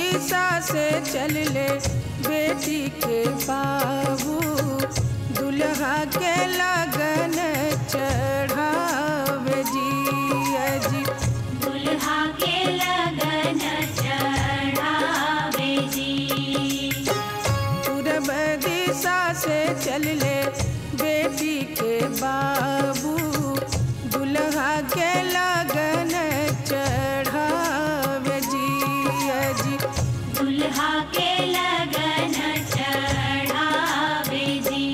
दिशा से चल ले बेटी के बाबू दुल्हा के लगन चढ़ावे जी अजी दुल्हा के लगन चढ़ावे जी पूरब दिशा से चल ले बेटी के बाबू दुल्हा के लगन चढ़ावे जी अजी दुल्हा के लगन चढ़ावे जी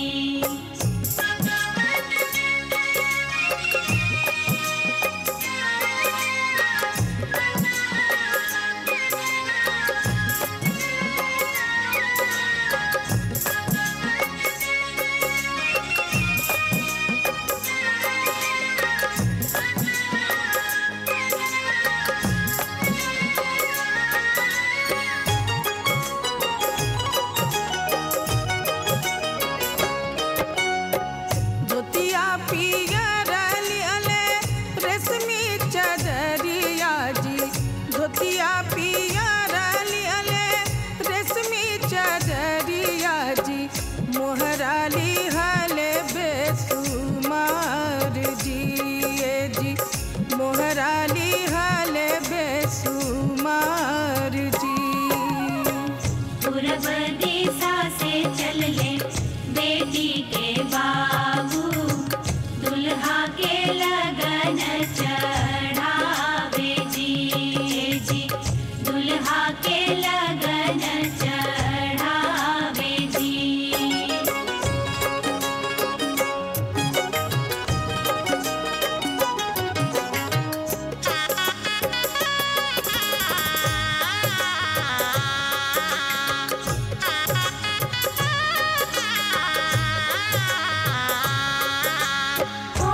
धोतिया पियर लियले रेशमी चदरिया जी धोतिया पियर लियले रेशमी चदरिया जी मोहराली हले बेसुमार जी ए जी मोहराली हले बेसुमार जी पूरब दिशा से चल ले बेटी के बाबू दुल्हा के लगन चढ़ावे जी जी दुल्हा के लगन चढ़ावे जी ओ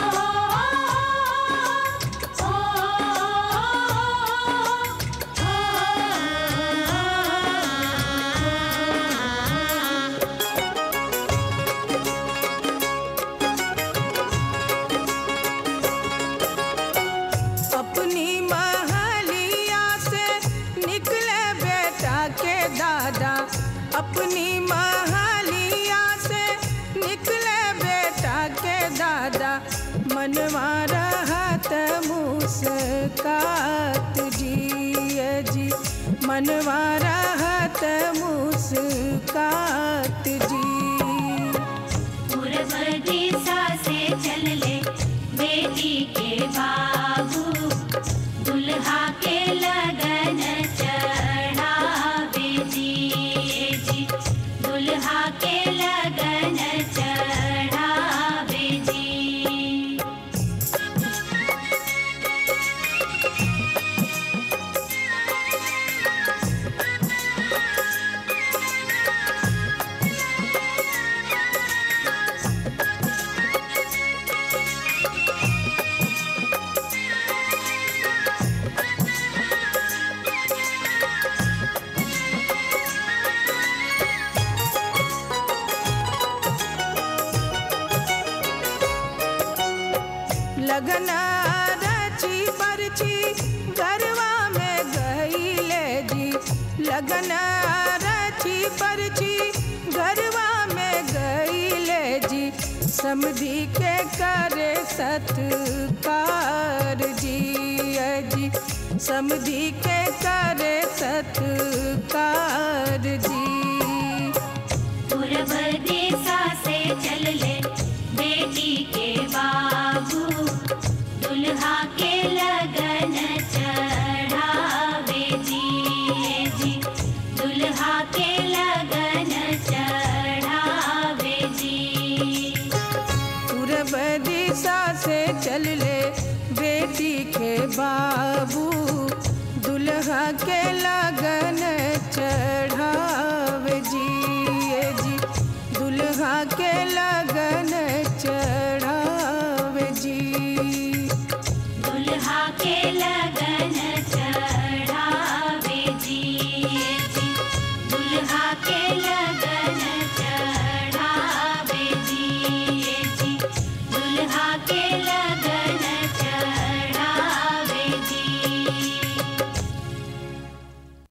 अपनी महलिया से निकले बेटा के दादा अपनी महलिया से निकले बेटा के दादा मनवा रहत मुस्कात जी ए जी मनवा रहत मुस्कात जी पूरब दिशा से चल ले बेटी के बाबू दुल्हा के लगन चढ़ावे जी जी दुल्हा के लगन चढ़ावे जी लगन रची परची गरवा में गईले जी लगन रची परची गरवा में गईले जी समधी के करे सत्कार जी अजी समधी के करे सत्कार जी पूरब दिशा से चल ले बेटी के बाबू दुल्हा के लगन चढ़ावे जी जी दुल्हा के लगन चढ़ावे जी पूरब दिशा से चल ले बेटी के बा